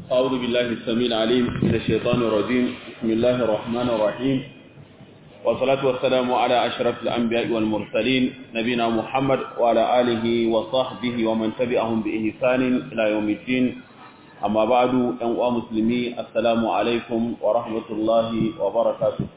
أعوذ بالله السميع العليم من الشيطان الرجيم بسم الله الرحمن الرحيم والصلاة والسلام على أشرف الأنبياء والمرسلين نبينا محمد وعلى آله وصحبه ومن تبعهم بإحسان إلى يوم الدين أما بعد أنواع مسلمي السلام عليكم ورحمة الله وبركاته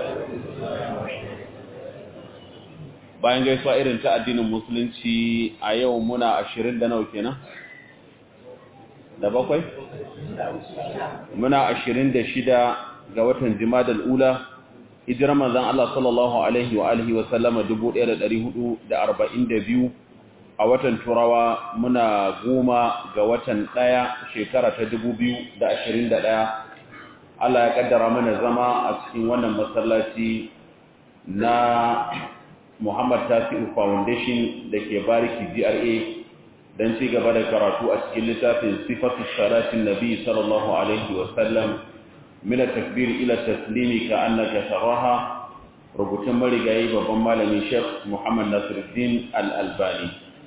bayan gaisuwa irin ta addinin musulunci a yau muna ashirin da nawa kenan da bakwai muna ashirin da shida ga watan jimadal ula hijirar manzan Allah sallallahu alaihi wa alihi wa sallama biyu, a watan turawa muna goma ga watan ɗaya shekara ta da ashirin ɗaya. Allah ya kaddara mana zama a cikin wannan masallaci na Muhammad Tasi'u Foundation da ke bariki GRA don ci gaba da karatu a cikin littafin sifatu salatin nabi sallallahu alaihi wa sallam min takbir ila taslimi ka annaka taraha rubutun marigayi babban malami Sheikh Muhammad Nasiruddin Al-Albani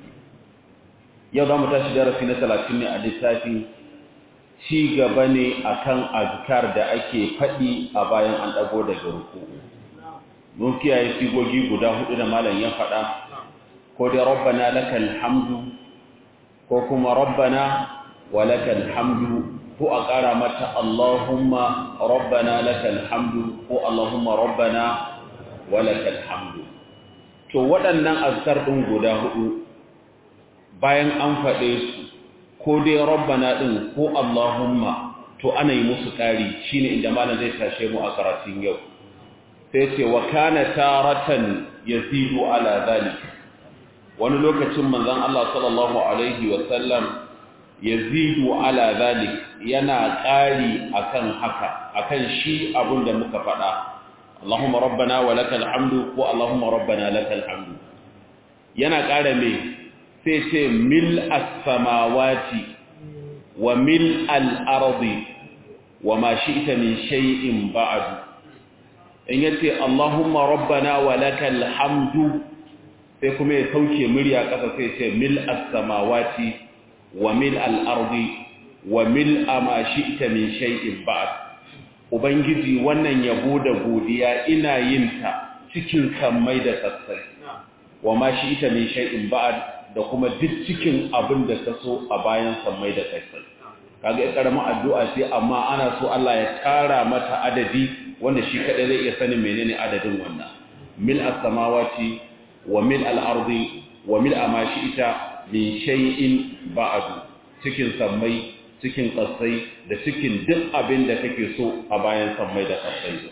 yau za mu tashi darasi na 30 ne a littafin ci gaba ne akan azkar da ake faɗi a bayan an dago daga ruku'u mun kiyaye sigogi guda hudu da malam ya faɗa ko dai rabbana lakal hamdu ko kuma rabbana wa lakal hamdu ko a ƙara mata allahumma rabbana lakal hamdu ko allahumma rabbana wa lakal hamdu to waɗannan azkar ɗin guda hudu bayan an faɗe su ko dai rabbana ɗin ko allahumma to ana yi musu ƙari shine inda malam zai tashe mu a karatun yau sai ce wa kana taratan yazidu ala zalik wani lokacin manzon Allah sallallahu alaihi wa sallam yazidu ala zalik yana ƙari akan haka akan shi abin da muka faɗa Allahumma rabbana wa lakal hamdu ko Allahumma rabbana lakal hamdu yana ƙara me sai ce mil as-samawati wa mil al-ardi wa ma shi'ta min shay'in ba'du in yace Allahumma rabbana wa lakal hamdu sai kuma ya sauke murya ƙasa sai ce mil as-samawati wa mil al-ardi wa mil ma shi'ta min shay'in ba'd ubangiji wannan yabo da godiya ina yin ta cikin sammai da tsatsai wa ma shi'ta min shay'in ba'd da kuma duk cikin abin da ka so a bayan sammai da tsatsai kaga ya karama addu'a ce amma ana so Allah ya tara mata adadi wanda shi kadai zai iya sanin menene adadin wannan mil as-samawati wa mil al-ardi wa mil ma shi'ta min shay'in ba'du cikin sammai cikin kasai da cikin duk abin da kake so a bayan sammai da kasai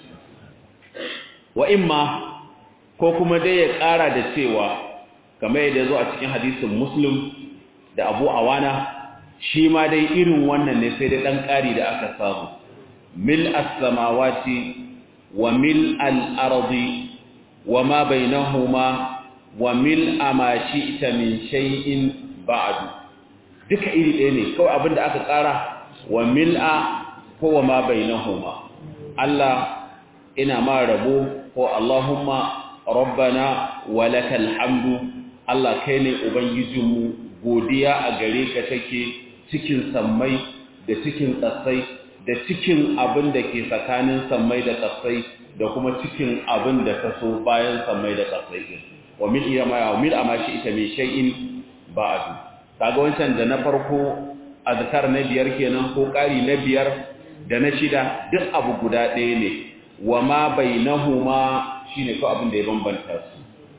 wa imma ko kuma dai ya ƙara da cewa kamar yadda zo a cikin hadisin muslim da abu awana shi ma dai irin wannan ne sai dai ɗan ƙari da aka samu mil as-samawati wa mil al-ardi wa ma bainahuma wa mil ma shi'ta min shay'in ba'du duka iri ɗaya ne kawai abinda aka ƙara wa mil'a ko wa ma bainahuma Allah ina ma rabo ko Allahumma rabbana wa lakal hamdu Allah kai ne ubangijinmu godiya a gare ka take cikin sammai da cikin tsatsai da cikin abin da ke tsakanin sammai da tsatsai da kuma cikin abin da ka so bayan sammai da tsatsai din wa mil iyama wa mil amashi ita mai shay'in ba'du kaga wancan da na farko azkar na biyar kenan ko ƙari na biyar da na shida duk abu guda ɗaya ne wa ma bainahuma shine ko abin da ya bambanta su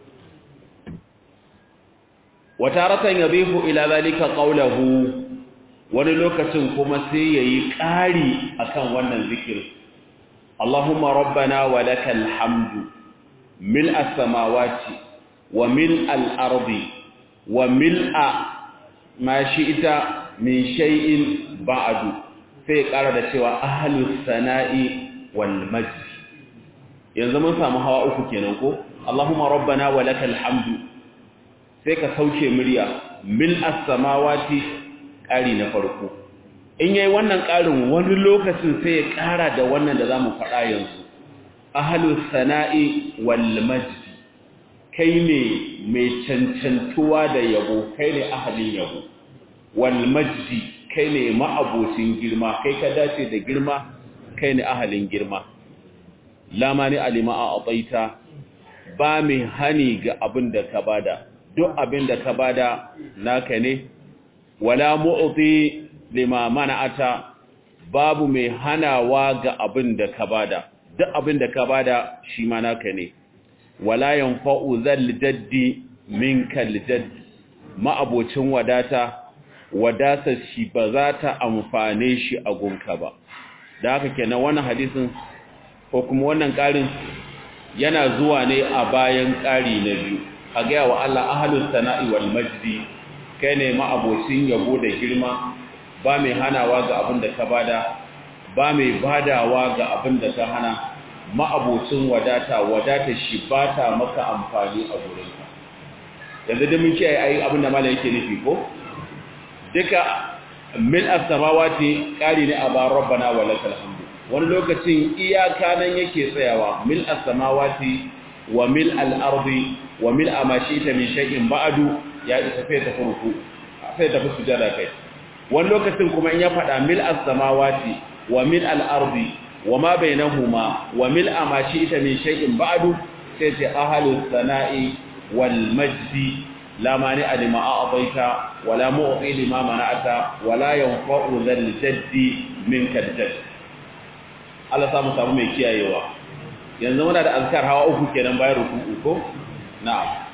wa taratan yabihu ila zalika qawluhu wani lokacin kuma sai yayi ƙari akan wannan zikir Allahumma rabbana wa lakal hamdu mil as-samawati wa mil al-ardi wa mil'a ma shi'ta min shay'in ba'du sai ƙara da cewa ahlus sana'i wal majd yanzu mun samu hawa uku kenan ko Allahumma rabbana wa lakal hamdu sai ka sauke murya mil as-samawati ƙari na farko in yayi wannan ƙarin wani lokacin sai ya ƙara da wannan da zamu faɗa yanzu ahlus sana'i wal majd kai ne mai cancantuwa da yabo kai ne ahalin yabo wal majdi kai ne ma'abocin girma kai ka dace da girma kai ne ahalin girma lama ne alima a abaita ba mai hani ga abin da ka bada duk abin da ka bada naka ne wala mu'ti lima mana'ata babu mai hanawa ga abin da ka bada duk abin da ka bada shi ma naka ne wala yanfa'u zal jaddi minkal jadd ma'abocin wadata wadatar shi ba za ta amfane shi a gunka ba da haka kenan wannan hadisin ko kuma wannan ƙarin yana zuwa ne a bayan ƙari na biyu a gaya wa Allah ahalus sana'i wal majdi kai ne ma'abocin yabo da girma ba mai hanawa ga abin da ka bada ba mai badawa ga abin da ka hana ma'abocin wadata wadata shi ba ta maka amfani a gurinka yanzu da mun kiyaye ayi abin da malam yake nufi ko duka mil as-samawati qali ne aba rabbana wa lakal hamdu wani lokacin iyaka nan yake tsayawa mil as-samawati wa mil al-ardi wa mil amashita min shay'in ba'du ya isa fa ta furku sai ta sujada kai wani lokacin kuma in ya fada mil as-samawati wa mil al-ardi wa ma bainahuma wa mil amashita min shay'in ba'du sai ce ahlus sana'i wal majdi لا مانع لما أعطيت ولا معطي لما منعت ولا ينفع ذا الجد منك الجد Allah samu samu mai kiyayewa yanzu muna da azkar hawa uku kenan bayan ruku'u ko na'am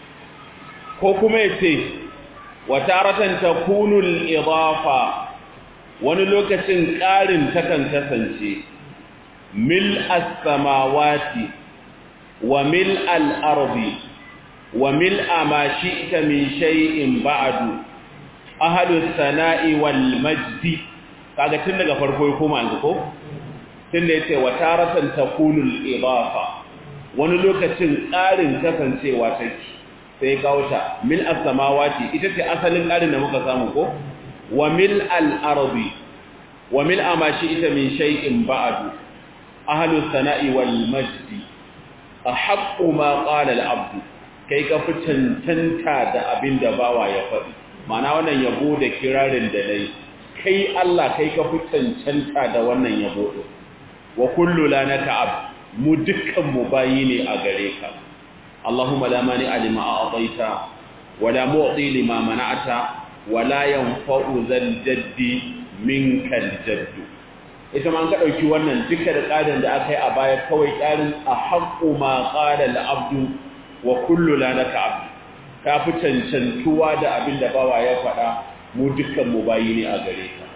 ko kuma yace wa taratan takunu al-idafa wani lokacin ƙarin takan kasance mil as-samawati wa mil al-ardi wa mil'a ma shi'ta min shay'in ba'du ahlus sana'i wal majdi kaga tun daga farko ya koma yanzu ko tun da yace wa taratan takunu al idafa wani lokacin ƙarin kasancewa take sai kauta mil as samawati ita ce asalin ƙarin da muka samu ko wa mil al ardi wa mil ma shi'ta min shay'in ba'du ahlus sana'i wal majdi ahaqqu ma qala al abdu kai ka fi cancanta da abin da bawa ya faɗi mana wannan yabo da kirarin da dai kai Allah kai ka fi cancanta da wannan yabo ɗin wa kullu lanaka ab mu dukkan mu bayi ne a gare ka Allahumma la mani alima a'taita wa la mu'ti lima mana'ata wa la yanfa'u zal jaddi minkal jaddu ita ma an ka dauki wannan duka da ƙarin da aka yi a baya kawai ƙarin a haqqu ma qala al-abdu wa kullu lanaka abd ka fi cancantuwa da abin da bawa ya faɗa mu dukkan mu bayi ne a gare ka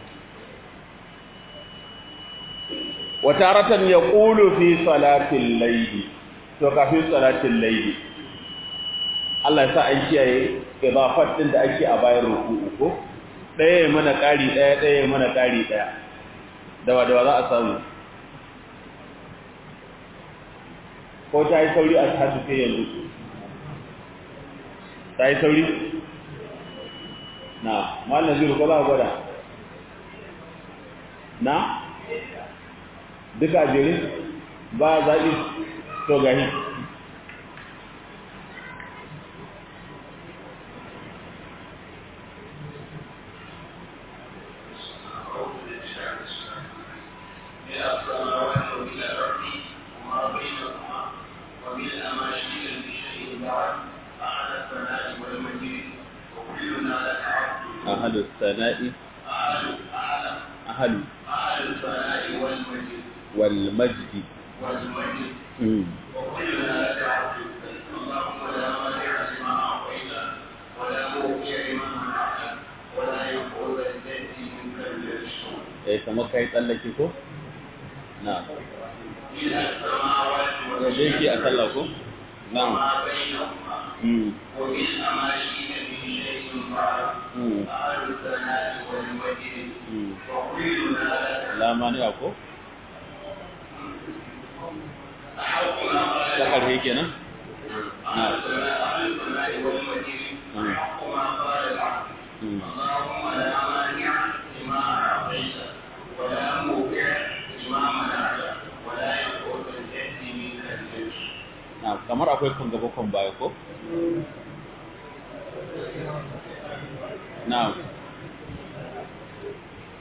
wa taratan yaqulu fi salatil layli to kafin salatil layli Allah ya sa an kiyaye idafat din da ake a bayan ruku'u ko ɗaya mana ƙari ɗaya ɗaya mana ƙari ɗaya dawa dawa za a samu ko ta yi sauri a tasu sai yanzu ta yi sauri na malin zuru ko za a gwada na duka jere ba zaɓi to gani أهل الثناء أهل والمجد والمجد مم. وكلنا لك عبد اللهم لا مانع لما اعطيت ولا موقع لما منعت ولا يقول الجد منك الجد eh kamar kai tsallake ko na الى السماوات yaje ki a sallah ko na'am وما بينهما mm ومن ما شئت من شيء بعد mm اهل الثناء والمجد mm وكلنا لك la mani ko احق ما قال ta karhe kenan اهل الثناء أهل الثناء والمجد احق ما قال العبد mm اللهم لا مانع لما أعطيت ولا موقع لما منعت ولا يقول الجد منك الجد na kamar akwai kan gaba kan baya ko na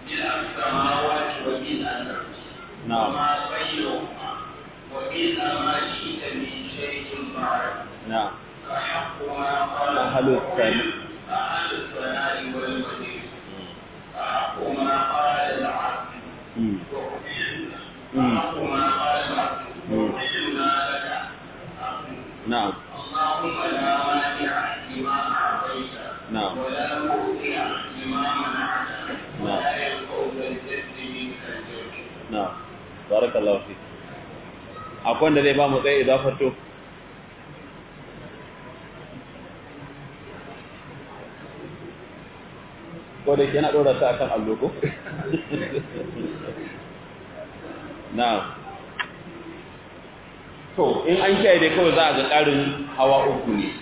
ملء السماوات وملء الأرض نعم. وما بينهما وملء ما شئت من شيء بعد na'am أحق ما قال أهل الثناء. أهل الثناء والمجيد أحق ما قال العبد Mm. وأحق ما قال العبد وأحلنا لك na'am اللهم لا مانع لما أعطيت نعم. ولا مؤتي لما منعت نعم. ولا ينفع ذا الجد منك الجد na'am barakallahu fi akwai wanda zai ba mu tsaye idafar to ko da yana dora ta akan allo ko na'am to in an kiyaye dai kawai za a ga ƙarin hawa uku ne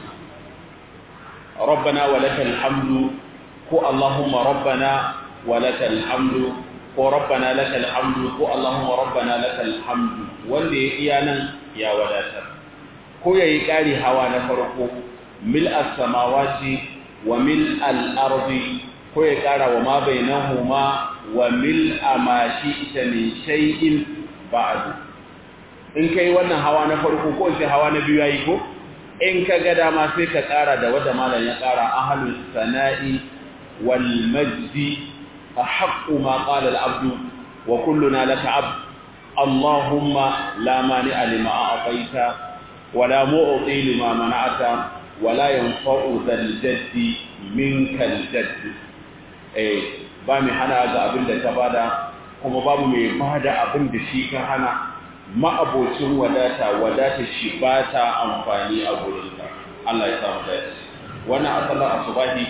rabbana wa lakal hamdu ko allahumma rabbana wa lakal hamdu ko rabbana lakal hamdu ko allahumma rabbana lakal hamdu wanda ya iya nan ya wadatar ko yayi ƙari hawa na farko mil as-samawati wa mil al-ardi ko ya ƙara wa ma bainahuma wa mil ma shi'ta min shay'in ba'du in kai wannan hawa na farko ko sai hawa na biyu yayi ko in ka ga dama sai ka ƙara da wanda malam ya ƙara ahlus sana'i wal majdi ahaqqu ma qala al abdu wa kulluna laka abd allahumma la mani'a lima a'taita wa la mu'ti lima mana'ata wa la yanfa'u dhal jaddi minka al jadd eh ba mai hana ga abin da ka bada kuma babu mai bada abin da shi ka hana ma'abocin wadata wadata shi ba ta amfani a gurinka Allah ya samu dace wannan a sallar asubahi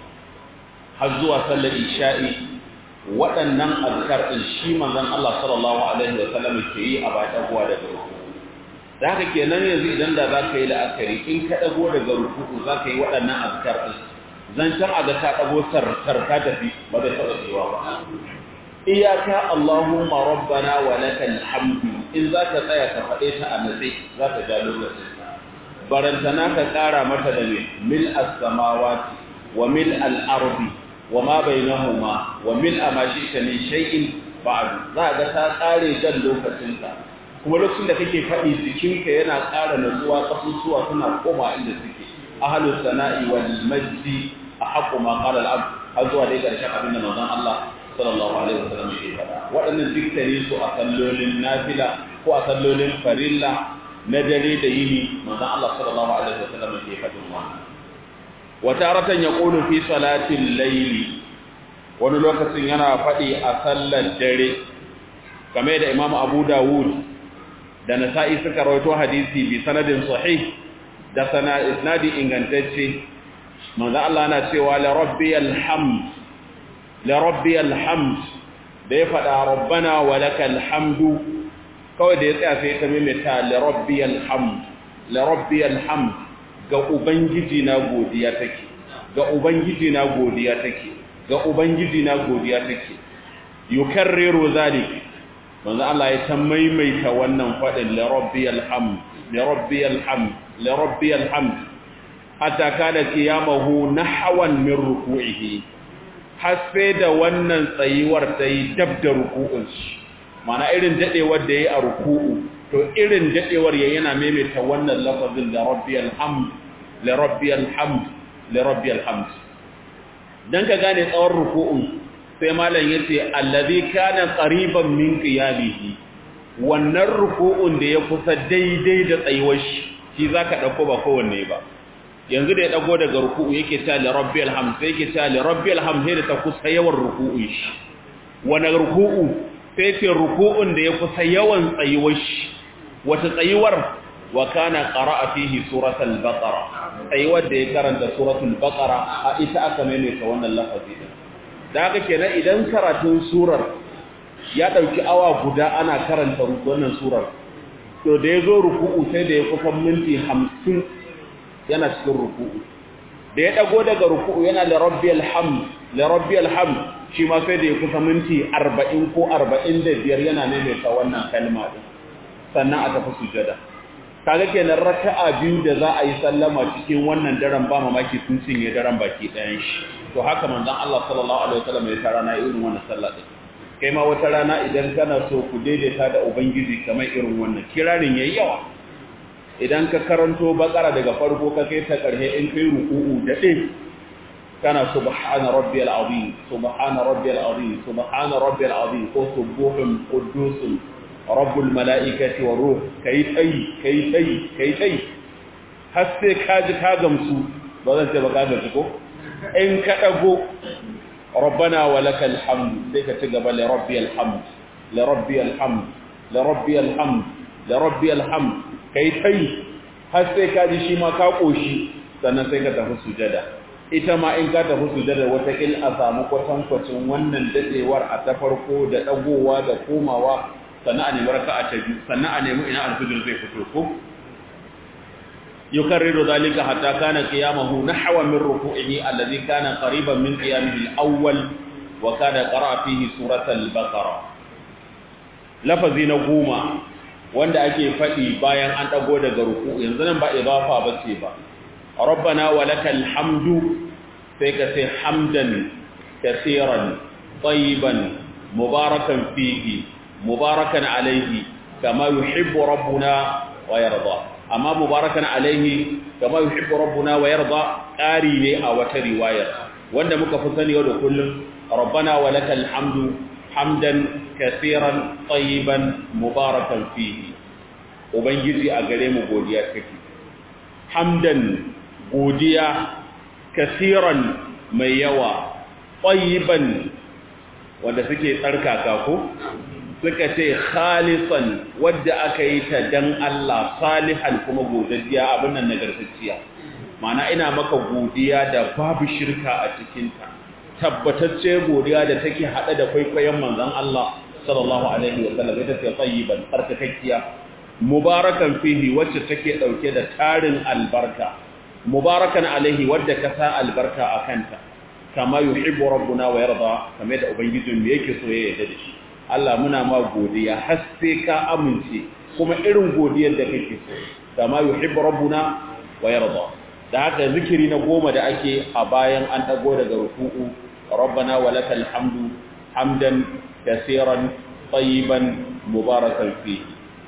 har zuwa sallar isha'i waɗannan azkar din shi manzon Allah sallallahu alaihi wa sallam ke yi a bayan dagowa daga ruku da haka kenan yanzu idan da zaka yi la'akari in ka dago daga ruku zaka yi waɗannan azkar din zancen a ga ta dago sarkar ta tafi ba zai taɓa cewa ba iyaka Allahumma rabbana wa lakal hamdu in zaka tsaya ka fade ta a natsi zaka ja lokacin barantana ka kara mata da mil as-samawati wa mil al-ardi wa ma bainahuma wa mil ma shi'ta min shay'in ba'd za ga ta kare jan lokacin ka kuma lokacin da kake fadi jikinka yana ƙara natsuwa kasusuwa suna koma inda suke ahlus sana'i wal majdi ahqqu ma qala al-abd har zuwa dai karshen abin da manzon Allah sallallahu alaihi wasallam yake faɗa waɗannan diktari su a sallolin nafila ko a sallolin farilla na dare da yini manzon Allah sallallahu alaihi wasallam yake faɗin wannan wa taratan yaqulu fi salatil layli wani lokacin yana faɗi a sallar dare kamar da Imam Abu Dawud da Nasa'i suka rawaito hadisi bi sanadin sahih da sana isnadi ingantacce manzo Allah yana cewa la rabbiyal hamd لربي الحمد da ya faɗa rabbana wa lakal hamdu kawai da ya tsaya sai ta maimaita li rabbiyal hamd li rabbiyal hamd ga ubangiji na godiya take ga ubangiji na godiya take ga ubangiji na godiya take yukarriru zalik manzo Allah ya ta maimaita wannan faɗin li rabbiyal hamd li rabbiyal hamd li rabbiyal hamd hatta kana qiyamahu nahwan min ruku'ihi har sai da wannan tsayuwar ta yi dab da ruku'un shi mana irin dadewar da ya yi a ruku'u to irin dadewar ya yana maimaita wannan lafazin da rabbiyal hamd la rabbiyal hamd la rabbiyal hamd dan ka gane tsawon ruku'un sai malam yace allazi kana qariban min qiyamihi wannan ruku'un da ya kusa daidai da tsayuwar shi shi zaka dauko ba kowanne ba yanzu da ya dago daga ruku'u yake ta li rabbil hamd sai yake ta li rabbil hamd sai da ta kusa yawan ruku'un shi wani ruku'u sai ce ruku'un da ya kusa yawan tsayuwar shi wata tsayuwar wa kana qara'a fihi suratul baqara tsayuwar da ya karanta suratul baqara a ita aka maimaita wannan lafazi din da haka kenan idan karatun surar ya dauki awa guda ana karanta wannan surar to da ya zo ruku'u sai da ya kusan minti 50 yana cikin ruku'u da ya dago daga ruku'u yana da rabbiyal hamd la rabbiyal hamd shi ma sai da ya kusa minti 40 ko 45 yana maimaita wannan kalma din sannan a tafi sujada kaga kenan raka'a biyu da za a yi sallama cikin wannan daren ba mamaki sun cinye daren baki ɗayan shi to haka manzon Allah sallallahu alaihi wasallam ya tara na irin wannan sallah din kai ma wata rana idan kana so ku daidaita da ubangiji kamar irin wannan kirarin yayi yawa idan ka karanto bakara daga farko ka kai ta karhe in kai ruku'u da din kana subhana rabbiyal azim subhana rabbiyal azim subhana rabbiyal azim ko subuhun quddusun rabbul malaikati war ruh kai tai kai tai kai tai har sai ka ji ka gamsu ba zan ce ba ka gamsu ko in ka dago rabbana walakal hamd sai ka ci gaba li rabbiyal hamd li rabbiyal hamd li rabbiyal hamd li rabbiyal hamd kai tai har sai ka ji shi ma ka koshi sannan sai ka tafi sujada ita ma in ka tafi sujada wata il a samu kwatankwacin wannan dadewar a ta farko da dagowa da komawa sannan a nemi raka'a ta biyu sannan a nemi ina alfijir zai fito ko yukarriru zalika hatta kana qiyamahu nahwa min ruku'ihi alladhi kana qariban min qiyamihi al-awwal wa kana qara'a fihi suratal baqara lafazi na goma wanda ake faɗi bayan an ɗago daga ruku yanzu nan ba idafa ba ce ba rabbana wa lakal hamdu sai ka sai hamdan kaseeran tayyiban mubarakan fihi mubarakan alaihi kama yuhibbu rabbuna wa yarda amma mubarakan alaihi kama yuhibbu rabbuna wa yarda ƙari ne a wata riwayar wanda muka fi sani yau da kullum rabbana wa lakal hamdu hamdan kasiran tsayiban mubarakan fihi ubangiji a gare mu godiya take hamdan godiya kasiran mai yawa tsayiban wanda suke tsarkaka ko suka ce khalisan wadda aka yi ta dan Allah salihan kuma godiya abin nan nagartacciya ma'ana ina maka godiya da babu shirka a cikinta tabbatacce godiya da take hada da kwaikwayon manzon Allah sallallahu alaihi wasallam ita ce tayyiban tsarkakakkiya mubarakan fihi wacce take dauke da tarin albarka mubarakan alaihi wadda ka sa albarka akanta kama yuhibbu rabbuna wa yarda kamar da ubangijin mu yake so ya yarda da shi Allah muna ma godiya har sai ka amince kuma irin godiyar da kake so kama yuhibbu rabbuna wa yarda da haka zikiri na goma da ake a bayan an dago daga ruku'u ربنا ولك الحمد حمدا كثيرا طيبا مباركا فيه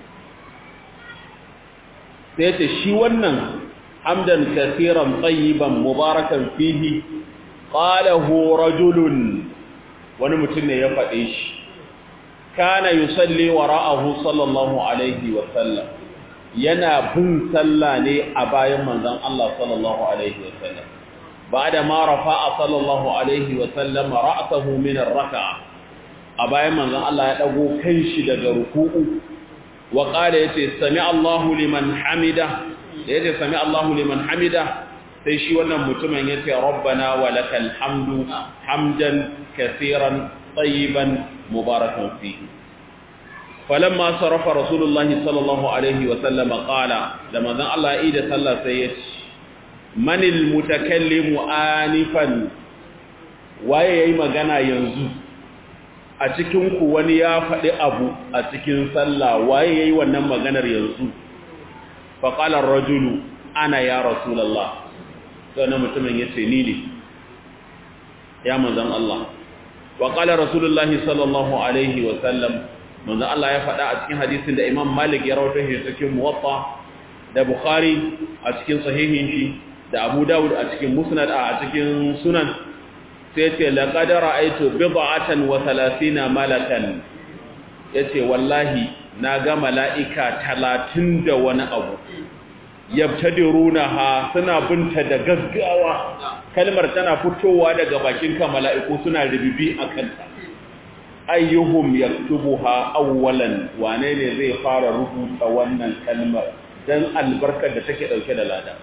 sai shi wannan hamdan kathiran tayyiban mubarakan fihi qalahu rajulun wani mutum ne ya faɗe shi kana yusalli wara'ahu sallallahu alaihi wa sallam yana bin sallah ne a bayan manzon Allah sallallahu alaihi wa sallam بعد ما رفع صلى الله عليه وسلم رأسه من الركعة أبايا من ذا الله يدعو كنش دقى ركوء وقال يتي سمع الله لمن حمده يتي سمع الله لمن حمده سيشي ونم متمن يتي ربنا ولك الحمد حمدا كثيرا طيبا مباركا فيه فلما صرف رسول الله صلى الله عليه وسلم قال لما ذا الله إيد صلى سيتي manil mutakallimu anifan waye yayi magana yanzu a cikin ku wani ya faɗi abu a cikin sallah waye yayi wannan maganar yanzu fa qala ar-rajulu ana ya rasulullah sai mutumin yace ni ne ya manzon Allah wa qala rasulullah sallallahu alaihi wa sallam manzon Allah ya faɗa a cikin hadisin da Imam Malik ya rawaito shi cikin Muwatta da Bukhari a cikin sahihin shi da Abu Dawud a cikin Musnad a cikin Sunan sai ce laqad ra'aytu bid'atan wa 30 malakan yace wallahi naga mala'ika 30 da wani abu yabtadirunaha suna binta da gaggawa kalmar tana fitowa daga bakin ka mala'iku suna rubibi akan ta ayyuhum yaktubuha awwalan wane ne zai fara rubuta wannan kalmar dan albarkar da take dauke da lada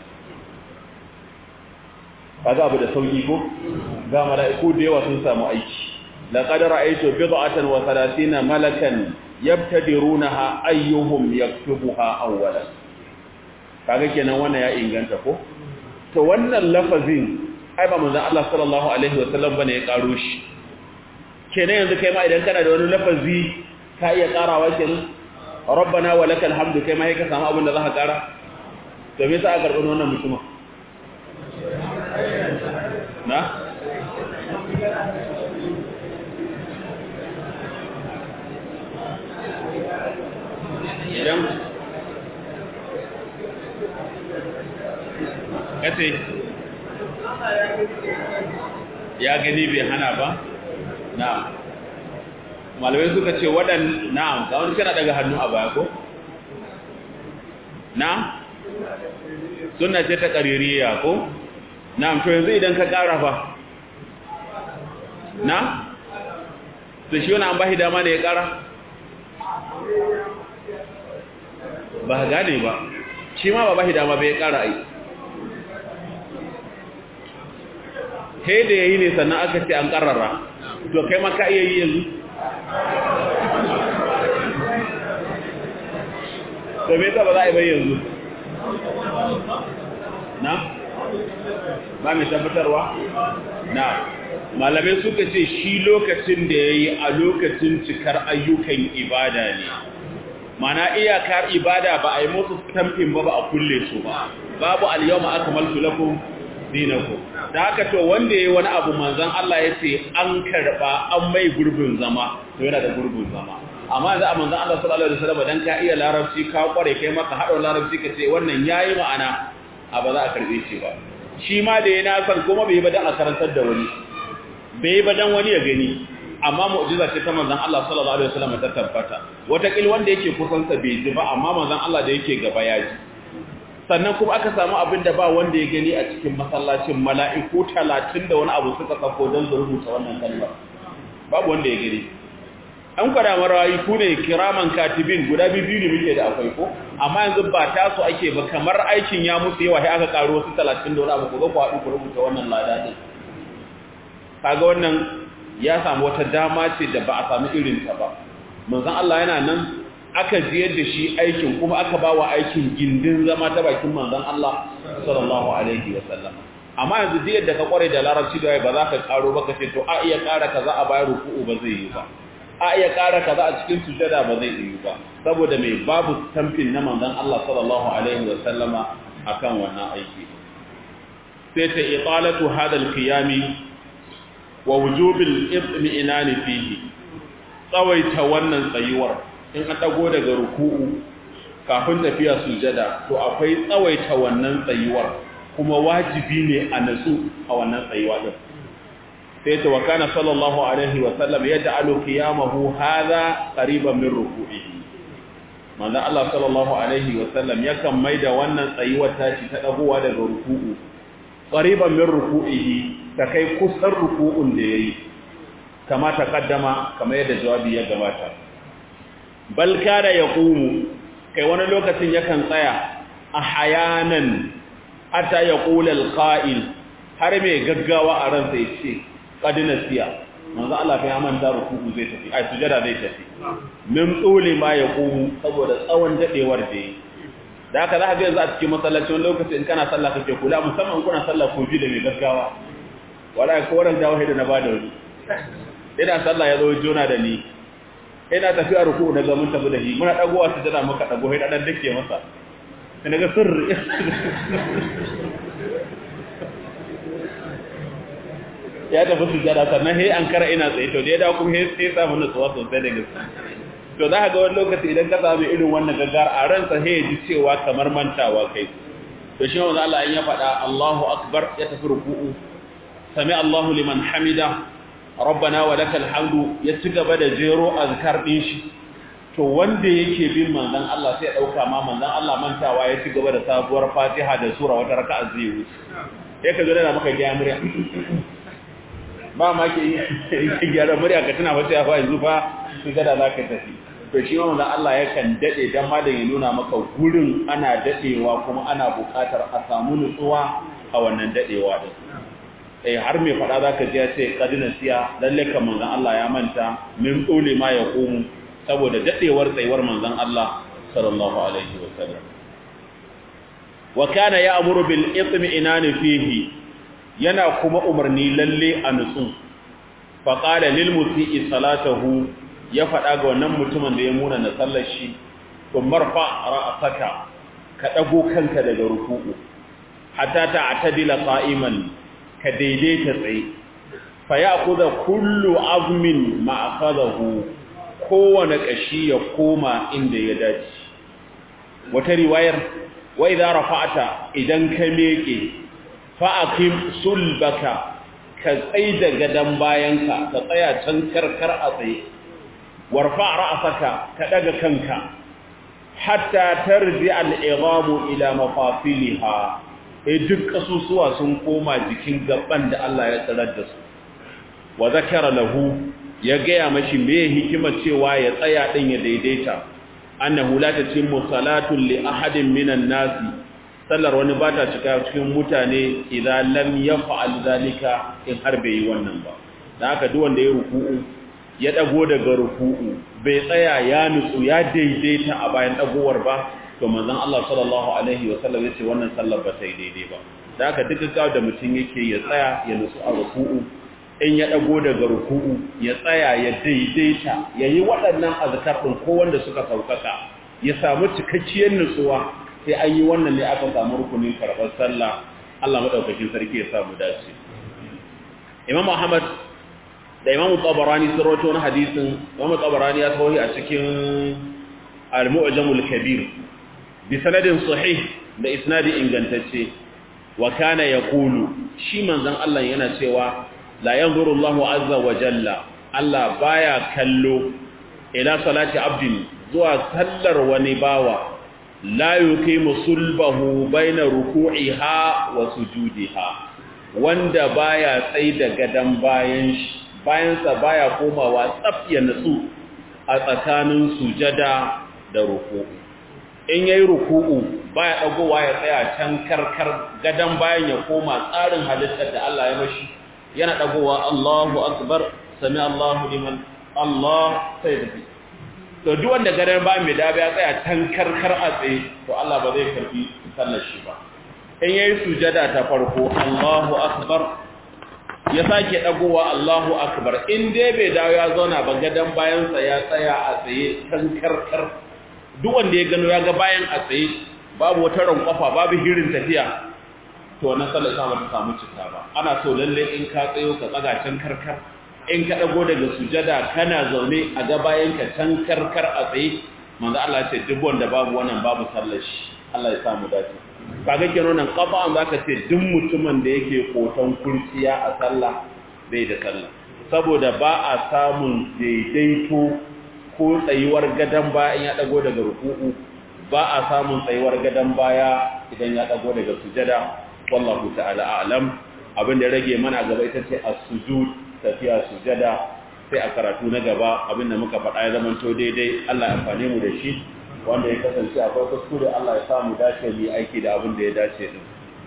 kaga abu da sauki ko ga mala'iku da yawa sun samu aiki laqad ra'aytu bid'atan wa 30 malakan yabtadirunaha ayyuhum yaktubuha awwalan kaga kenan wannan ya inganta ko to wannan lafazin ai ba manzon Allah sallallahu alaihi wasallam bane ya karo shi kenan yanzu kai ma idan kana da wani lafazi ka iya karawa kenan rabbana walakal hamdu kai ma kai ka samu abin da zaka kara to me yasa aka karɓi wannan mutumin na idan kace ya gani bai hana ba na'am malamai suka ce waɗan na'am ga wani kana daga hannu a baya ko na sunna ce ta qaririya ko na'am to yanzu idan ka ƙara fa na to shi wani an bashi dama da ya ƙara ba gane ba shi ma ba bashi dama bai ƙara ai kai da yayi ne sannan aka ce an ƙarara to kai ma ka iya yi yanzu to me yasa ba za a yi bai yanzu na ba mai tabbatarwa na malamai suka ce shi lokacin da ya yi a lokacin cikar ayyukan ibada ne mana iyakar ibada ba a yi musu stamping ba ba a kulle su ba babu al-yawma akmaltu lakum dinakum da haka to wanda yayi wani abu manzon Allah ya ce an karba an mai gurbin zama to yana da gurbin zama amma yanzu a manzon Allah sallallahu alaihi wasallam dan ka iya larabci ka kware kai maka hado larabci ka ce wannan yayi ma'ana a ba za a karbe shi ba shi ma da yana san kuma bai ba dan a karantar da wani bai ba dan wani ya gani amma mu'jiza ce ta manzon Allah sallallahu alaihi wasallam ta tabbata wata kil wanda yake kusan sa bai ji ba amma manzon Allah da yake gaba ya ji sannan kuma aka samu abin da ba wanda ya gani a cikin masallacin mala'iku 30 da wani abu suka sako don su rubuta wannan kalmar babu wanda ya gani an kwada marayi ku ne kiraman katibin guda biyu ne muke da akwai ko amma yanzu ba tasu ake ba kamar aikin ya musu yawa sai aka karo wasu 30 da wani abu ku ga ku haɗu ku rubuta wannan lada din kaga wannan ya samu wata dama ce da ba a samu irin ta ba manzon Allah yana nan aka ziyar da shi aikin kuma aka ba wa aikin gindin zama ta bakin manzon Allah sallallahu alaihi wasallam amma yanzu diyar da ka kware da larabci da ba za ka karo ba ka ce to a iya ƙara kaza a bayar ruku'u ba zai yi ba a iya ƙara kaza a cikin sujada ba zai yi ba saboda mai babu tamfin na manzon Allah sallallahu alaihi wasallama akan wannan aiki sai ta iqalatu hada alqiyami wa wujubil itmi'inani fihi tsawaita wannan tsayuwar in an dago daga ruku'u kafin tafiya sujada to akwai tsawaita wannan tsayuwar kuma wajibi ne a nasu a wannan tsayuwa din sai ta wakana sallallahu alaihi wa sallam yaj'alu qiyamahu hadha qariban min ruku'ihi manzo Allah sallallahu alaihi wa sallam yakan maida wannan tsayuwar tashi ta dagowa daga ruku'u qariban min ruku'ihi ta kai kusan ruku'un da yayi kama ta kaddama kamar yadda jawabi ya gabata bal kada yaqumu kai wani lokacin yakan tsaya a hayanan hatta yaqula alqa'il har mai gaggawa a ransa yace qadina siya manzo Allah fa ya manta ruku'u zai tafi ai sujada zai tafi min tsole ma yaqumu saboda tsawon dadewar da yi da haka za ka ga yanzu a cikin masallaci wani lokaci in kana sallah kake kula musamman kuna sallah ko ji da mai gaggawa wala ko wannan dawo da na bada wani ina sallah ya zo jona da ni ina tafiya ruku daga mun tafi da shi muna dagowa su jira muka dago sai dan dake masa sai naga sirri ya tafi su jira sannan sai an kara ina tsaye to da ya dawo kuma sai sai samu nutsuwa sosai da gaske to za ka ga wani lokaci idan ka samu irin wannan gaggar a ransa sai ya ji cewa kamar mantawa kai to shi wanda Allah in ya faɗa Allahu akbar ya tafi ruku'u sami Allahu liman hamida rabbana wa lakal hamdu ya ci gaba da jero azkar din shi to wanda yake bin manzon Allah sai ya dauka ma manzon Allah mantawa ya ci gaba da sabuwar Fatiha da sura wata raka'a zai wuce sai ka zo da maka gyara murya ba ma ke yi gyara murya ka tana wata ya fa yanzu fa su gada za ka tafi to shi ma manzon Allah yakan dade dan ma da ya nuna maka gurin ana dadewa kuma ana buƙatar a samu nutsuwa a wannan dadewa din eh har mai fada zaka ji ya ce kadina siya lalle kan manzon Allah ya manta min dole ma ya komu saboda dadewar tsayuwar manzon Allah sallallahu alaihi wasallam wa kana ya'muru bil itmi'nan fihi yana kuma umarni lalle a nutsu fa qala lil musii salatahu ya fada ga wannan mutumin da ya muna na sallar shi to marfa ra'saka ka dago kanka daga ruku'u hatta ta'tadila qa'iman ka daidaita tsaye fa ya kuza kullu azmin ma akhadahu kowane kashi ya koma inda ya dace wata riwayar wa idza rafa'ata idan ka meke fa aqim sulbaka ka tsaida gadan bayanka ka tsaya can karkar a tsaye warfa ra'saka ka daga kanka hatta tarji al-idhamu ila mafasiliha eh duk kasusuwa sun koma jikin gaban da Allah ya tsarar da su wa zakara lahu ya gaya mashi me hikimar cewa ya tsaya din ya daidaita annahu la tatimmu salatu li ahadin minan nasi sallar wani ba ta cika cikin mutane idan lam yaf'al zalika in har bai yi wannan ba dan haka duk wanda ya ruku'u ya dago daga ruku'u bai tsaya ya nutsu ya daidaita a bayan dagowar ba to manzon Allah sallallahu alaihi wa sallam yace wannan sallar ba ta yi daidai ba dan haka duk gawa da mutum yake ya tsaya ya nutsu a ruku'u in ya dago daga ruku'u ya tsaya ya daidaita yayi waɗannan azkar din ko wanda suka saukaka ya samu cikakkiyar nutsuwa sai an yi wannan ne aka samu rukunin karɓar sallah Allah madaukakin sarki ya samu dace Imam Ahmad da Imam Tabarani sun rawaito wani hadisin Imam Tabarani ya kawo a cikin Al-Mu'jamul Kabir bi sanadin sahih da isnadi ingantacce wa kana yaqulu shi manzon Allah yana cewa la yanzuru Allahu azza wa jalla Allah baya kallo ila salati abdin zuwa sallar wani bawa la yuqimu sulbahu baina ruku'iha wa sujudiha wanda baya tsai da gadan bayan shi bayan sa baya komawa tsaf ya nutsu a tsakanin sujada da ruku'u in yayi ruku'u baya dagowa ya tsaya can karkar gadan bayan ya koma tsarin halittar da Allah ya mashi yana dagowa Allahu akbar sami Allahu liman Allah sai da to duk wanda gadan bayan mai dabe ya tsaya can karkar a tsaye to Allah ba zai karbi sallar shi ba in yayi sujada ta farko Allahu akbar ya sake dagowa Allahu akbar in dai bai dawo ya zauna ba gadan bayan sa ya tsaya a tsaye can karkar duk wanda ya gano ya ga bayan a tsaye babu wata rankwafa babu hirin tafiya to wannan sallar sa bata samu cika ba ana so lalle in ka tsayo ka tsaga can karkar in ka dago daga sujada kana zaune a ga bayan ka can karkar a tsaye manzo Allah ya ce duk wanda babu wannan babu sallar shi Allah ya samu dace kaga kenan nan qafa'an zaka ce duk mutumin da yake kotan kurciya a sallah bai da sallah saboda ba a samun daidaito ko tsayuwar gadan baya in ya dago daga ruku'u ba a samun tsayuwar gadan baya idan ya dago daga sujada wallahu ta'ala a'lam abin da rage mana gaba ita ce as-sujud tafiya sujada sai a karatu na gaba abin da muka faɗa ya zama to daidai Allah ya amfane mu da shi wanda ya kasance akwai kuskure Allah ya samu dace mu aiki da abin da ya dace din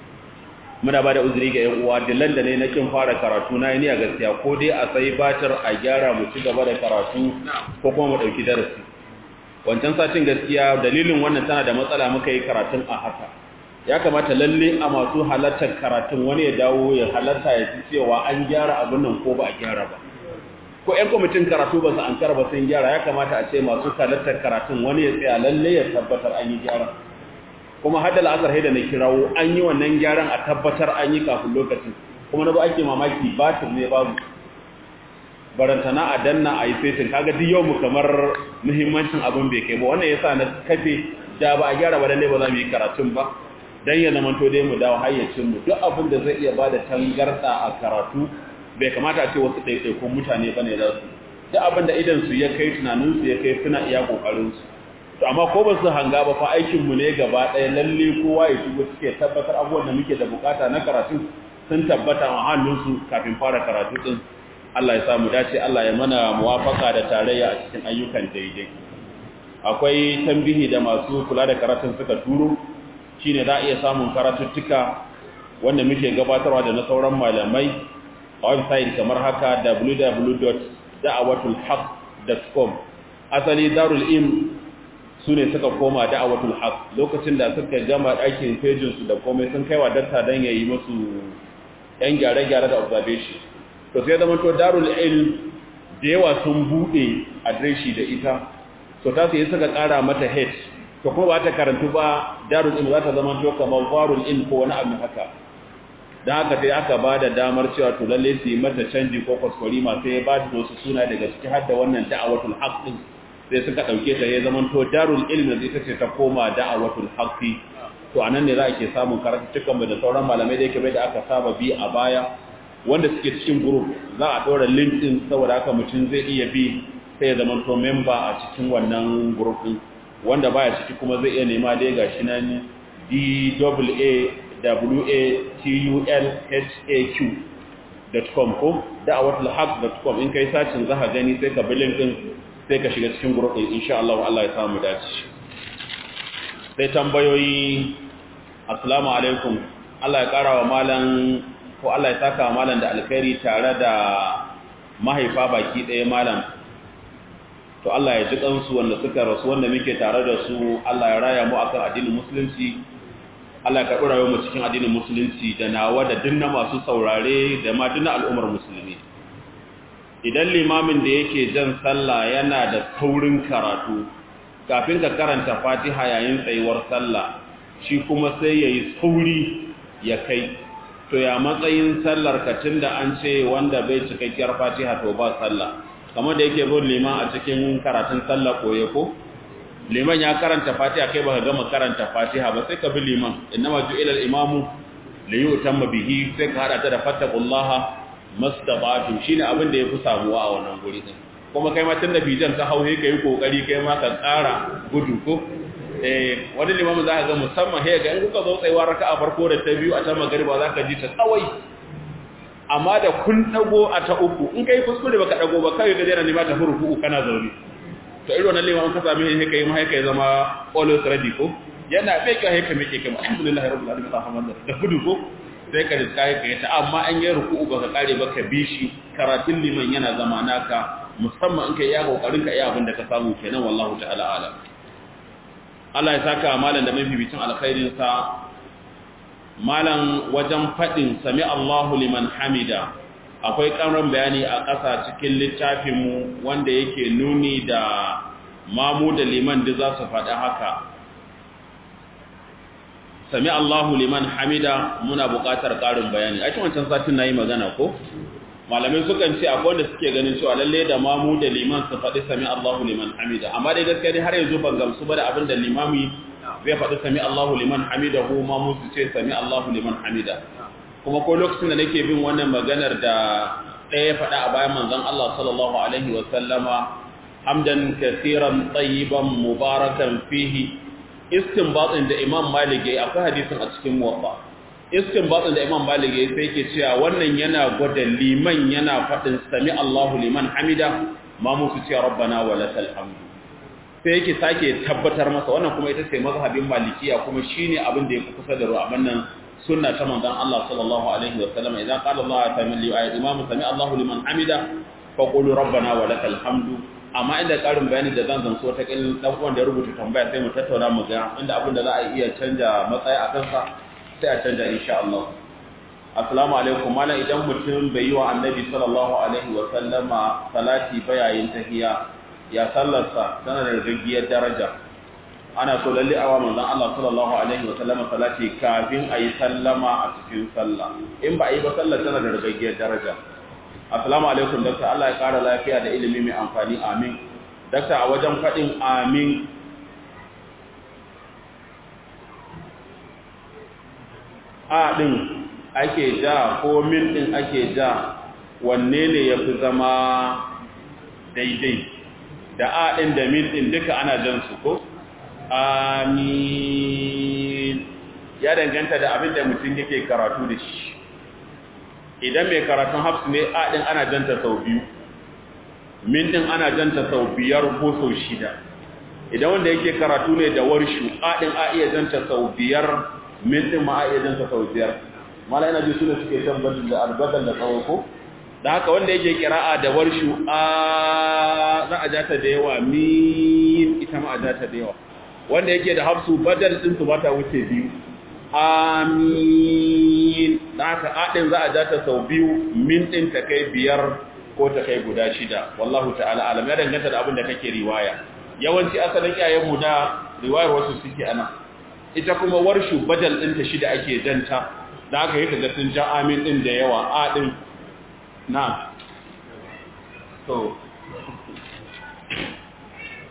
muna ba da uzuri ga yan uwa dillan da ne na kin fara karatu na ni a gaskiya ko dai a sai batar a gyara mu ci gaba da karatu ko kuma mu dauki darasi wancan satin gaskiya dalilin wannan tana da matsala muka yi karatun a haka ya kamata lalle a masu halartar karatun wani ya dawo ya halarta ya ci cewa an gyara abin nan ko ba a gyara ba ko ƴan kwamitin karatu ba su an ba sun gyara ya kamata a ce masu halartar karatun wani ya tsaya lalle ya tabbatar an yi gyara kuma hada la'asar haida na kirawo an yi wannan gyaran a tabbatar an yi kafin lokacin kuma na ba ake mamaki batir ne babu barantana a danna a yi fesin kaga duk yau mu kamar muhimmancin abin bai kai ba wannan yasa na kafe da ba a gyara ba lalle ba za mu yi karatun ba dan ya zamanto dai mu dawo hayyacin mu duk abin da zai iya bada tangarda a karatu bai kamata a ce wasu ɗaiɗaikun mutane bane za su duk abin da idan su ya kai tunanin su ya kai suna iya kokarin su to amma ko ba su hanga ba fa aikin mu ne gaba ɗaya lalle kowa ya shigo suke tabbatar abubuwan da muke da bukata na karatu sun tabbata a hannun su kafin fara karatu din Allah ya samu dace Allah ya mana muwafaka da tarayya a cikin ayyukan daidai akwai tambihi da masu kula da karatun suka turo shine za a iya samun karatuttuka wanda muke gabatarwa da na sauran malamai a website kamar haka www.da'awatulhaq.com asali darul im su ne suka koma da'awatul haq lokacin da suka gama ɗakin fejinsu da komai sun kaiwa datta don ya yi masu ‘yan gyare-gyare da observation to sai zama to darul ilm da yawa sun buɗe adireshi da ita to ta su yi suka ƙara mata head to kuma ba ta karantu ba darul ilm za ta zama to kamar farul ilm ko wani abu haka don haka sai aka ba da damar cewa to lalle su yi mata canji ko kwaskwari masu ya ba da wasu suna daga ciki har da wannan da'awatul haq din sai suka ɗauke ta ya zama to darul ilmi da ita ce ta koma da'awatul haqqi to anan ne za a ke samun karatuttukan mu da sauran malamai da yake bai da aka saba bi a baya wanda suke cikin group za a ɗora link din saboda haka mutum zai iya bi sai ya zama to member a cikin wannan group din wanda baya ciki kuma zai iya nema dai gashi nan dawatulhaq.com ko da'awatulhaq.com in kai sacin za ka gani sai ka bi link din sai ka shiga cikin group din insha Allah Allah ya samu dace sai tambayoyi assalamu alaikum Allah ya kara wa malam ko Allah ya saka malam da alkhairi tare da mahaifa baki ɗaya malam to Allah ya ji kansu wanda suka rasu wanda muke tare da su Allah ya raya mu akan addinin musulunci Allah ya karɓi rayuwar mu cikin addinin musulunci da nawa da dinna masu saurare da ma dinna al'ummar musulmi idan limamin da yake jan sallah yana da saurin karatu kafin ka karanta Fatiha yayin tsayuwar sallah shi kuma sai yayi sauri ya kai to ya matsayin sallar ka tunda an ce wanda bai cikakkiyar Fatiha to ba sallah kamar da yake bin liman a cikin karatun sallah koye ko liman ya karanta fatiha kai baka gama karanta fatiha ba sai ka bi liman innama ju'ila al-imamu li yutamma bihi sai ka hada ta da fattaqullaha mastabatu shine abin da yafi samuwa a wannan guri din kuma kai ma tunda bijan ta hauhe kai kokari kai ma ka tsara gudu ko eh wani limamu za ka ga musamman he ga in kuka zo tsayuwa raka'a farko da ta biyu a ta magariba za ka ji ta tsawai amma da kun dago a ta uku in kai kuskure baka dago ba kai ga jira ne ma ta furuku kana zaune to irin wannan liman ka same shi kai mai kai zama always ready ko yana bai kai kai mike kai alhamdulillah rabbil alamin alhamdulillah da gudu ko sai ka riska kai ta amma an yi ruku'u baka kare baka bi shi karatun liman yana zama naka musamman in kai ya kokarin ka iya abin da ka samu kenan wallahu ta'ala ala Allah ya saka malam da mafibicin alkhairin sa malam wajen fadin sami Allahu liman hamida akwai ƙarin bayani a ƙasa cikin littafinmu wanda yake nuni da mamu da liman da za su faɗi haka sami Allahu liman hamida muna buƙatar ƙarin bayani a cikin wancan satin na yi magana ko malamai sukan ce akwai wanda suke ganin cewa lalle da mamu da liman su faɗi sami Allahu liman hamida amma dai gaskiya dai har yanzu ban gamsu ba da abin da limami zai faɗi sami Allahu liman hamida ko mamu su ce sami Allahu liman hamida kuma ko lokacin da nake bin wannan maganar da ɗaya faɗa a bayan manzon Allah sallallahu alaihi wa sallama hamdan kaseeran tayyiban mubarakan fihi istinbatin da Imam Malik yayi akwai hadisin a cikin muwatta istinbatin da Imam Malik yayi sai yake cewa wannan yana gwada liman yana faɗin sami Allahu liman hamida ma musu ce rabbana wa lakal hamdu sai yake sake tabbatar masa wannan kuma ita ce mazhabin malikiya kuma shine abin da yake kusa da ru'aban nan sunna ta manzon Allah sallallahu alaihi wa sallam idan qala Allah ta'ala li ayat imam sami Allahu liman hamida fa qulu rabbana wa lakal hamdu amma inda karin bayani da zan zan so ta kin dan uwan da ya rubuta tambaya sai mu tattauna mu ga inda abin da za a iya canja matsayi a kansa sai a canja insha Allah assalamu alaikum mallam idan mutum bai yi wa annabi sallallahu alaihi wa sallama salati bayayin tahiya ya sallarsa tana da rigiyar daraja ana so lalle awa manzon Allah sallallahu alaihi wa sallama salati kafin ayi sallama a cikin sallah in ba a yi ba sallar tana da rigiyar daraja assalamu alaikum doctor Allah ya kara lafiya da ilimi mai amfani amin doctor a wajen fadin amin a din ake ja ko min din ake ja wanne ne yafi zama daidai da a din da min din duka ana jan su ko amin ya danganta da abin da mutum yake karatu da shi idan mai karatun hafsu ne a ɗin ana janta sau biyu min ɗin ana janta sau biyar ko sau shida idan wanda yake karatu ne da warshu a ɗin a iya janta sau biyar min ɗin ma a iya janta sau biyar mala yana ji suna suke tabbatar da albadar da tsawo ko da haka wanda yake kira'a da warshu a za a jata da yawa min ita ma a jata da yawa wanda yake da hafsu badal din su bata wuce biyu amin da haka adin za a ja ta sau biyu min din ta kai biyar ko ta kai guda shida wallahu ta'ala alam ya danganta da abin da kake riwaya yawanci asalin iyayen mu da riwayar wasu suke ana ita kuma warshu badal din ta shida ake janta da haka yake ga sun ja amin din da yawa adin na to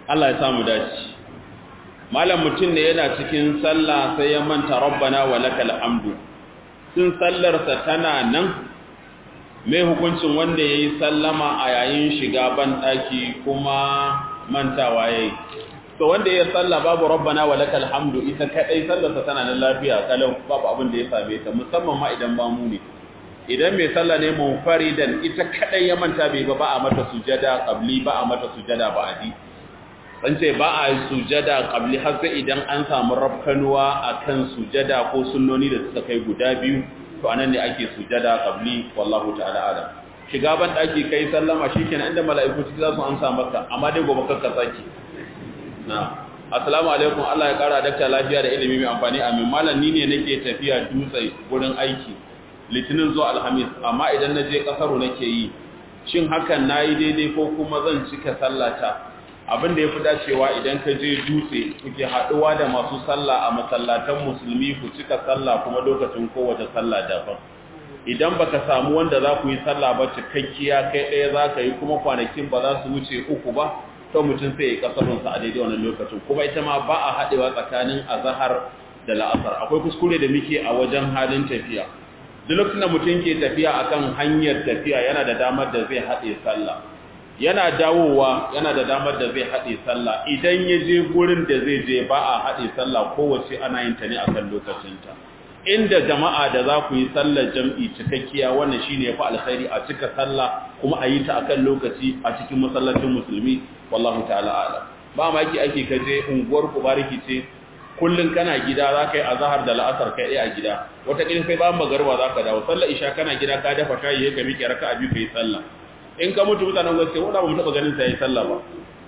Allah ya samu dace malam mutum ne yana cikin sallah sai ya manta rabbana wa lakal hamdu sun sallarsa tana nan mai hukuncin wanda ya yi sallama a yayin shiga ban ɗaki kuma mantawa ya yi to wanda ya salla babu rabbana wa lakal hamdu ita kadai sallarsa tana nan lafiya kalau babu abin da ya same ta musamman ma idan ba mu ne idan mai salla ne munfaridan ita kadai ya manta bai ba ba a mata sujada qabli ba a mata sujada ba'di an ce ba a sujada qabli har sai idan an samu rafkanuwa akan sujada ko sunnoni da suka kai guda biyu to anan ne ake sujada qabli wallahu ta'ala alam shiga ban daki kai sallama shikenan inda mala'iku su za su amsa maka amma dai gobe kakka saki na assalamu alaikum Allah ya kara dakta lafiya da ilimi mai amfani amin malam ni ne nake tafiya dutse gurin aiki litinin zuwa alhamis amma idan na je kasaru nake yi shin hakan nayi daidai ko kuma zan cika sallata abin da ya fi dacewa idan ka je dutse kuke haɗuwa da masu sallah a masallatan musulmi ku cika sallah kuma lokacin kowace sallah daban idan baka samu wanda za ku yi sallah ba cikakkiya kai ɗaya za ka yi kuma kwanakin ba za su wuce uku ba to mutum sai ya kasarunsa a daidai wannan lokacin kuma ita ma ba a haɗewa tsakanin azahar da la'asar akwai kuskure da muke a wajen halin tafiya duk lokacin da mutum ke tafiya akan hanyar tafiya yana da damar da zai haɗe sallah yana dawowa yana da damar da zai haɗe sallah idan ya je gurin da zai je ba a haɗe sallah kowace ana yin ta ne akan lokacinta inda jama'a da za ku yi sallar jam'i cikakkiya wannan shine yafi alkhairi a cika sallah kuma a yi ta akan lokaci a cikin masallacin musulmi wallahu ta'ala a'lam ba ma yake ake kaje unguwar ku bariki ce kullun kana gida za ka yi azhar da la'asar kai a gida wata kin sai bayan magarba za ka dawo sallar isha kana gida ka dafa shayi ka miƙe raka'a biyu kai sallah in ka mutu mutanen gaske wanda ba mu taba ganin sai sallah ba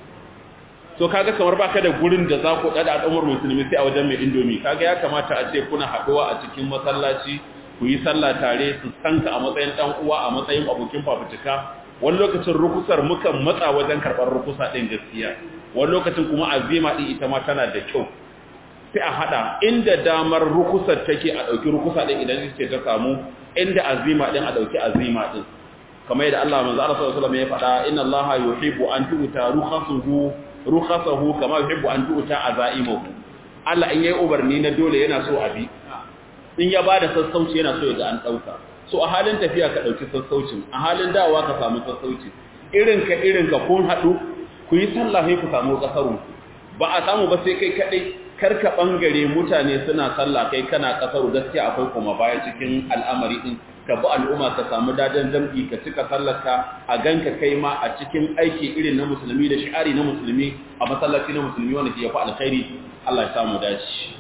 so kaga kamar baka da gurin da za ku dada al'ummar musulmi sai a wajen mai indomi kaga ya kamata a ce kuna haduwa a cikin masallaci ku yi sallah tare su sanka a matsayin dan uwa a matsayin abokin fafutuka wani lokacin rukusar mukan matsa wajen karɓar rukusa ɗin gaskiya wani lokacin kuma azima ɗin ita ma tana da kyau sai a haɗa inda damar rukusar take a ɗauki rukusa ɗin idan ce ta samu inda azima ɗin a ɗauki azima ɗin kamar yadda Allah manzo Allah sallallahu alaihi wasallam ya faɗa inna Allah yuhibbu an tu'ta rukhasuhu rukhasahu kama yuhibbu an tu'ta azaimuhu Allah in yayi ubarni na dole yana so abi in ya bada sassauci yana so ya ga an dauka so a halin tafiya ka dauki sassaucin a halin dawowa ka samu sassauci irin ka irin ka kun hadu ku yi sallah sai ku samu kasarun ba a samu ba sai kai kadai karka bangare mutane suna sallah kai kana kasaru gaskiya akwai kuma baya cikin al'amari din ka bi al'umma ka samu dadan zambi ka cika sallarka a ganka kai ma a cikin aiki irin na musulmi da shi'ari na musulmi a masallaci na musulmi wanda ke yafi alkhairi Allah ya samu dace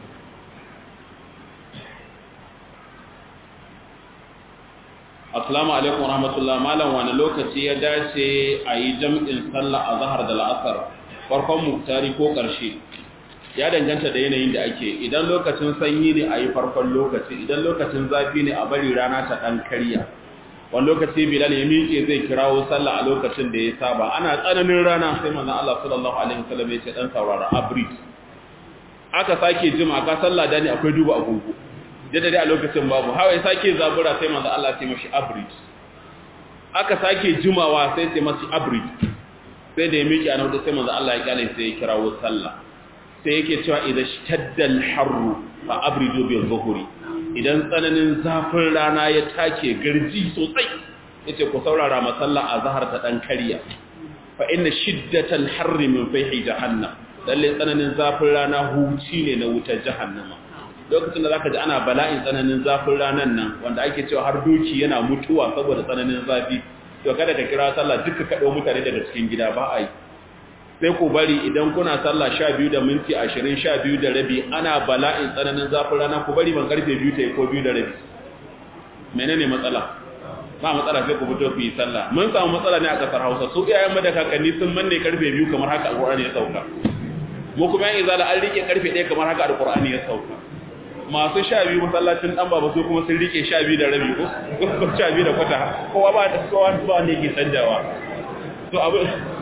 Assalamu alaikum wa rahmatullah malam wani lokaci ya dace a yi jam'in sallah a zahar da la'asar farkon muktari ko ƙarshe ya danganta da yanayin da ake idan lokacin sanyi ne a yi farkon lokaci idan lokacin zafi ne a bari rana ta ɗan karya wani lokaci bilal ya miƙe zai kirawo sallah a lokacin da ya saba ana tsananin rana sai manzon Allah sallallahu alaihi wasallam ya ce dan saurara abrid aka sake jima ka sallah da ne akwai duba agogo jada dai a lokacin babu hawa ya sake zabura sai manzon Allah ya ce mashi abrid aka sake jimawa sai sai mashi abrid sai da ya miƙe a nan sai manzon Allah ya kyale sai ya kirawo sallah sai yake cewa idan shaddal harru fa abridu bil zuhuri idan tsananin zafin rana ya take garji sosai yace ku saurara masalla azhar ta dan kariya fa inna shiddatal harri min fihi jahannam lalle tsananin zafin rana huci ne na wutar jahannama lokacin da zaka ji ana bala'in tsananin zafin ranan nan wanda ake cewa har doki yana mutuwa saboda tsananin zafi to kada ka kira sallah duka kado mutane daga cikin gida ba a yi sai ku bari idan kuna sallah sha biyu da minti ashirin sha biyu da rabi ana bala'in tsananin zafin rana ku bari ban karfe biyu ta yi ko biyu da rabi menene matsala ba matsala sai ku fito ku yi sallah mun samu matsala ne a kasar hausa su iyayen mu da kakanni sun manne karfe biyu kamar haka alqur'ani ya sauka mu kuma yan izala an rike karfe ɗaya kamar haka alqur'ani ya sauka masu sha biyu masallacin dan baba su kuma sun rike sha biyu da rabi ko sha biyu da kwata kowa ba da kowa ba ne ke canjawa to abu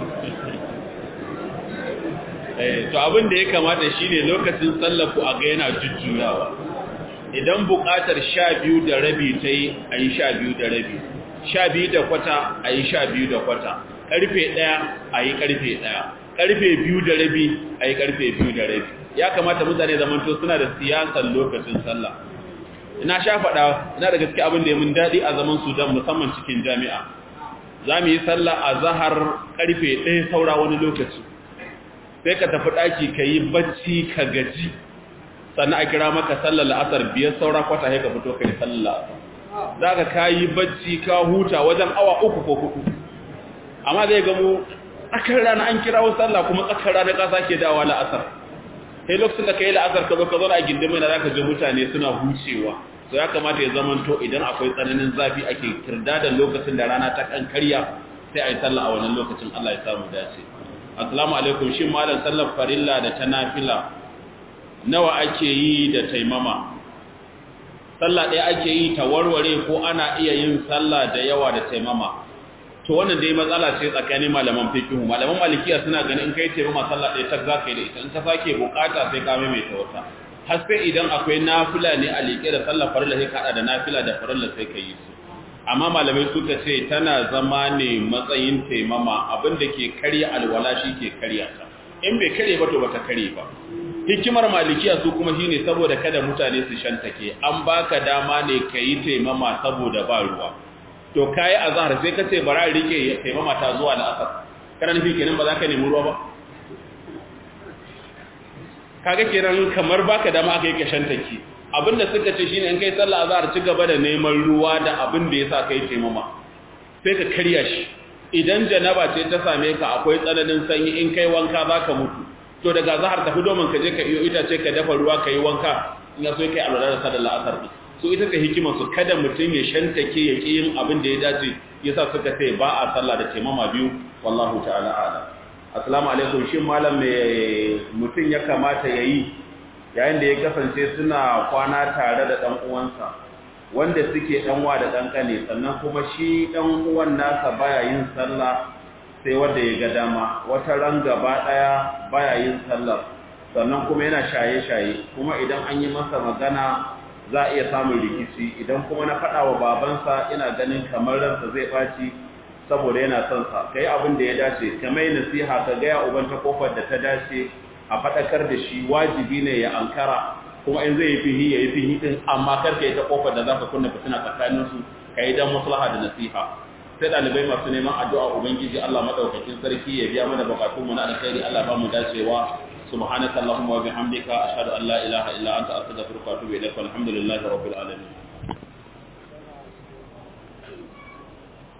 to abin da ya kamata shine lokacin sallafu a ga yana jujjuyawa idan buƙatar sha biyu da rabi ta yi a yi sha biyu da rabi sha biyu da kwata a yi sha biyu da kwata ƙarfe ɗaya a yi ƙarfe ɗaya karfe biyu da rabi a yi karfe biyu da rabi ya kamata mutane zamanto suna da siyasar lokacin sallah ina sha faɗa ina da gaske abin da ya mun daɗi a zaman sudan musamman cikin jami'a za mu yi sallah a zahar karfe ɗaya saura wani lokaci sai ka tafi ɗaki ka yi bacci ka gaji sannan a kira maka sallar la'asar biyar saura kwata ya ka fito ka yi sallar la'asar za ka ka yi bacci ka huta wajen awa uku ko hudu amma zai gamu tsakar rana an kirawo sallah kuma tsakar rana ka sake dawa la'asar sai lokacin da ka yi la'asar ka zo ka zauna a gindin mai na za ka ji mutane suna hucewa so ya kamata ya zamanto idan akwai tsananin zafi ake kirda da lokacin da rana ta kan karya sai a yi sallah a wannan lokacin Allah ya samu dace assalamu alaikum shin malam sallar farilla da ta nafila nawa ake yi da taimama sallah ɗaya ake yi ta warware ko ana iya yin sallah da yawa da taimama to wannan dai matsala ce tsakanin malaman fikihu malaman malikiya suna ganin in kai taimama sallah ɗaya ta za ka yi da ita in ka sake bukata sai ka maimaita wata har sai idan akwai nafila ne a liƙe da sallah farilla sai ka haɗa da nafila da farilla sai ka yi su amma malamai suka ce tana zama ne matsayin taimama abin da ke karya alwala shi ke karya ta in bai karye ba to bata karye ba hikimar malikiya su kuma shine saboda kada mutane su shantake an baka dama ne yi taimama saboda ba ruwa to kai azhar sai ka ce bara rike taimama ta zuwa da asar kana nufi kenan ba za ka nemi ruwa ba kaga kenan kamar baka dama aka yi ka shantake abinda suka ce shine in kai sallah azhar ci gaba da neman ruwa da abin da yasa kai taimama sai ka karya shi idan janaba ce ta same ka akwai tsananin sanyi in kai wanka zaka mutu to daga zahar tafi domin ka je ka iyo itace ka dafa ruwa ka yi wanka in ya so kai alwala da sallar la'asar din so ita ce hikimar su kada mutum ya shantake ya ki yin abin da ya dace yasa suka ce ba a sallah da taimama biyu wallahu ta'ala ala assalamu alaikum shin malam me mutum ya kamata yayi yayin da ya kasance suna kwana tare da dan uwansa wanda suke dan wa da dan kane sannan kuma shi dan uwan nasa baya yin sallah sai wanda ya ga dama wata ran gaba daya baya yin sallar sannan kuma yana shaye-shaye kuma idan an yi masa magana za a iya samun rikici idan kuma na faɗa wa babansa ina ganin kamar ransa zai ɓaci saboda yana son sa kai abin da ya dace ka mai nasiha ka gaya uban ta kofar da ta dace a faɗakar da shi wajibi ne ya ankara kuma in zai yi fihi ya yi fihi din amma kar ka yi ta kofar da za ka kunna fitina tsakaninsu ka yi don maslaha da nasiha sai dalibai masu neman addu'a ubangiji Allah madaukakin sarki ya biya mana bukatun mu na alkhairi Allah ba mu dacewa subhanaka allahumma wa bihamdika ashhadu an la ilaha illa anta astaghfiruka wa atubu ilaik walhamdulillahi rabbil alamin